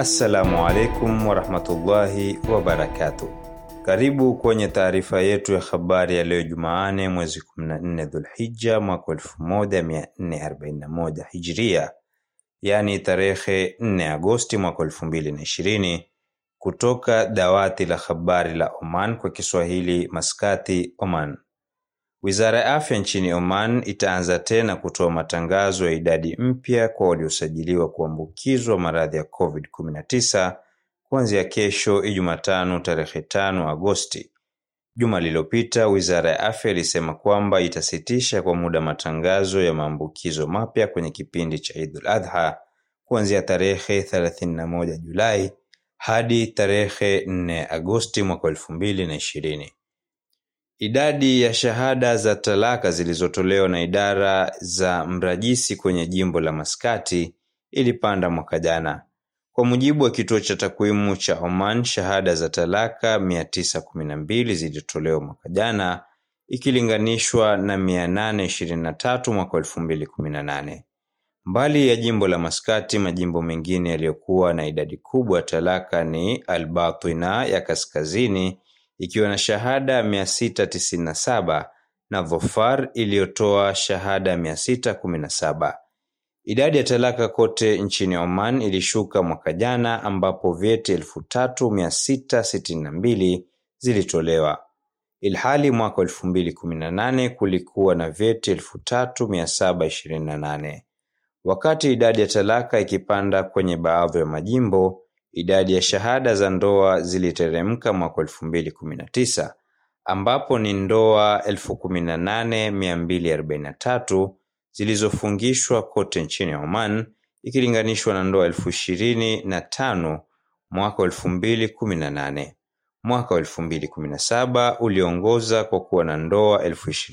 Assalamu alaikum warahmatullahi wabarakatuh. Karibu kwenye taarifa yetu ya habari ya leo Jumaane mwezi 14 Dhulhijja mwaka 1441 Hijria, yaani tarehe 4 Agosti mwaka 2020 kutoka dawati la habari la Oman kwa Kiswahili Maskati, Oman. Wizara ya Afya nchini Oman itaanza tena kutoa matangazo ya idadi mpya kwa waliosajiliwa kuambukizwa maradhi ya COVID-19 kuanzia kesho Ijumatano tarehe tano Agosti. Juma lililopita, Wizara ya Afya ilisema kwamba itasitisha kwa muda matangazo ya maambukizo mapya kwenye kipindi cha Idul Adha kuanzia tarehe 31 Julai hadi tarehe 4 Agosti mwaka 2020. Idadi ya shahada za talaka zilizotolewa na idara za mrajisi kwenye jimbo la Maskati ilipanda mwaka jana. Kwa mujibu wa kituo cha takwimu cha Oman, shahada za talaka 912 zilitolewa mwaka jana ikilinganishwa na 823 mwaka 2018. Mbali ya jimbo la Maskati, majimbo mengine yaliyokuwa na idadi kubwa ya talaka ni Al-Batina ya kaskazini ikiwa na shahada 697 na Dhofar iliyotoa shahada 617. Idadi ya talaka kote nchini Oman ilishuka mwaka jana ambapo vyeti 3662 zilitolewa, ilhali mwaka 2018 kulikuwa na vyeti 3728. Wakati idadi ya talaka ikipanda kwenye baadhi ya majimbo, idadi ya shahada za ndoa ziliteremka mwaka 2019 ambapo ni ndoa 18243 zilizofungishwa kote nchini Oman ikilinganishwa na ndoa 25005 mwaka 2018. Mwaka 2017 uliongoza kwa kuwa na ndoa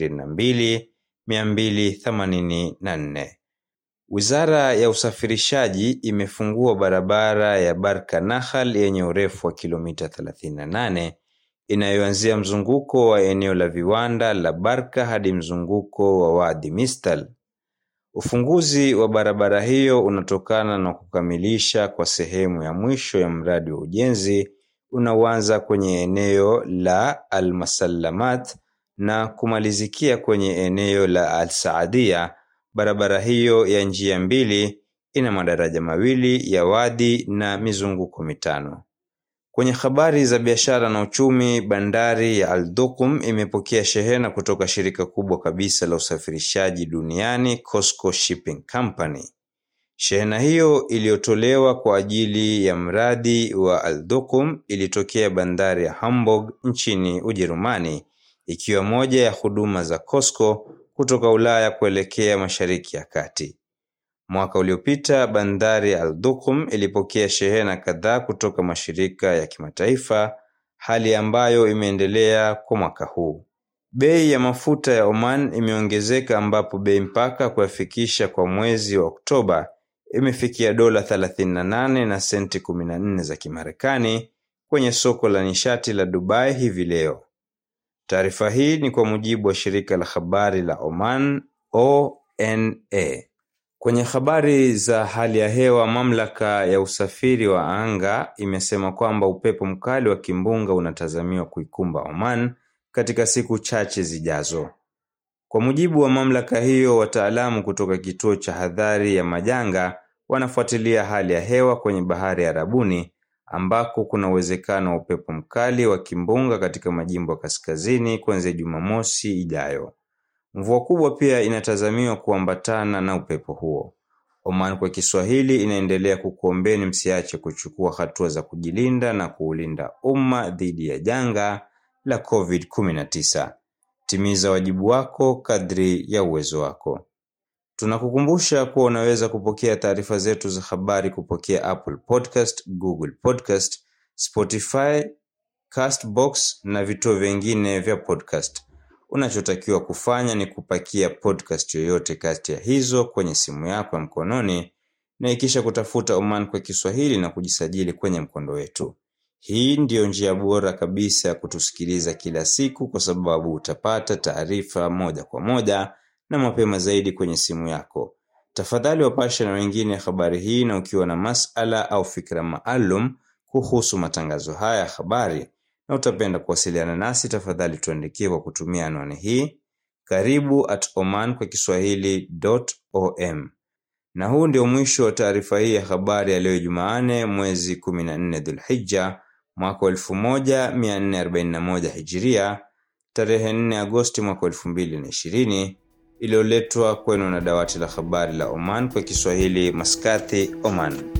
22284. Wizara ya usafirishaji imefungua barabara ya Barka Nahal yenye urefu wa kilomita 38 inayoanzia mzunguko wa eneo la viwanda la Barka hadi mzunguko wa Wadi Mistal. Ufunguzi wa barabara hiyo unatokana na kukamilisha kwa sehemu ya mwisho ya mradi wa ujenzi unaoanza kwenye eneo la Al-Masallamat na kumalizikia kwenye eneo la Al-Saadia. Barabara hiyo ya njia mbili ina madaraja mawili ya wadi na mizunguko mitano. Kwenye habari za biashara na uchumi, bandari ya Al-Duqm imepokea shehena kutoka shirika kubwa kabisa la usafirishaji duniani COSCO Shipping Company. Shehena hiyo iliyotolewa kwa ajili ya mradi wa Al-Duqm ilitokea bandari ya Hamburg nchini Ujerumani, ikiwa moja ya huduma za COSCO kutoka Ulaya kuelekea Mashariki ya Kati. Mwaka uliopita bandari ya Al-Duqm ilipokea shehena kadhaa kutoka mashirika ya kimataifa, hali ambayo imeendelea kwa mwaka huu. Bei ya mafuta ya Oman imeongezeka ambapo bei mpaka kuyafikisha kwa mwezi wa Oktoba imefikia dola 38 na senti 14 za Kimarekani kwenye soko la nishati la Dubai hivi leo. Taarifa hii ni kwa mujibu wa shirika la habari la Oman ONA. Kwenye habari za hali ya hewa, mamlaka ya usafiri wa anga imesema kwamba upepo mkali wa kimbunga unatazamiwa kuikumba Oman katika siku chache zijazo. Kwa mujibu wa mamlaka hiyo, wataalamu kutoka kituo cha hadhari ya majanga wanafuatilia hali ya hewa kwenye bahari ya Arabuni ambako kuna uwezekano wa upepo mkali wa kimbunga katika majimbo ya kaskazini kuanzia Jumamosi ijayo. Mvua kubwa pia inatazamiwa kuambatana na upepo huo. Oman kwa Kiswahili inaendelea kukuombeni msiache kuchukua hatua za kujilinda na kuulinda umma dhidi ya janga la COVID-19. Timiza wajibu wako kadri ya uwezo wako. Tunakukumbusha kuwa unaweza kupokea taarifa zetu za habari kupokea Apple Podcast, Google Podcast, Spotify, Castbox na vituo vingine vya podcast. Unachotakiwa kufanya ni kupakia podcast yoyote kati ya hizo kwenye simu yako ya mkononi na ikisha kutafuta Oman kwa Kiswahili na kujisajili kwenye mkondo wetu. Hii ndiyo njia bora kabisa ya kutusikiliza kila siku kwa sababu utapata taarifa moja kwa moja na mapema zaidi kwenye simu yako. Tafadhali wapashe na wengine habari hii, na ukiwa na masala au fikra maalum kuhusu matangazo haya ya habari na utapenda kuwasiliana nasi, tafadhali tuandikie kwa kutumia anwani hii karibu at oman kwa kiswahili.om. Na huu ndio mwisho wa taarifa hii ya habari ya leo Jumanne mwezi 14 Dhulhijja mwaka 1441 Hijiria tarehe 4 Agosti mwaka 2020 iliyoletwa kwenu na dawati la habari la Oman kwa Kiswahili Maskati, Oman.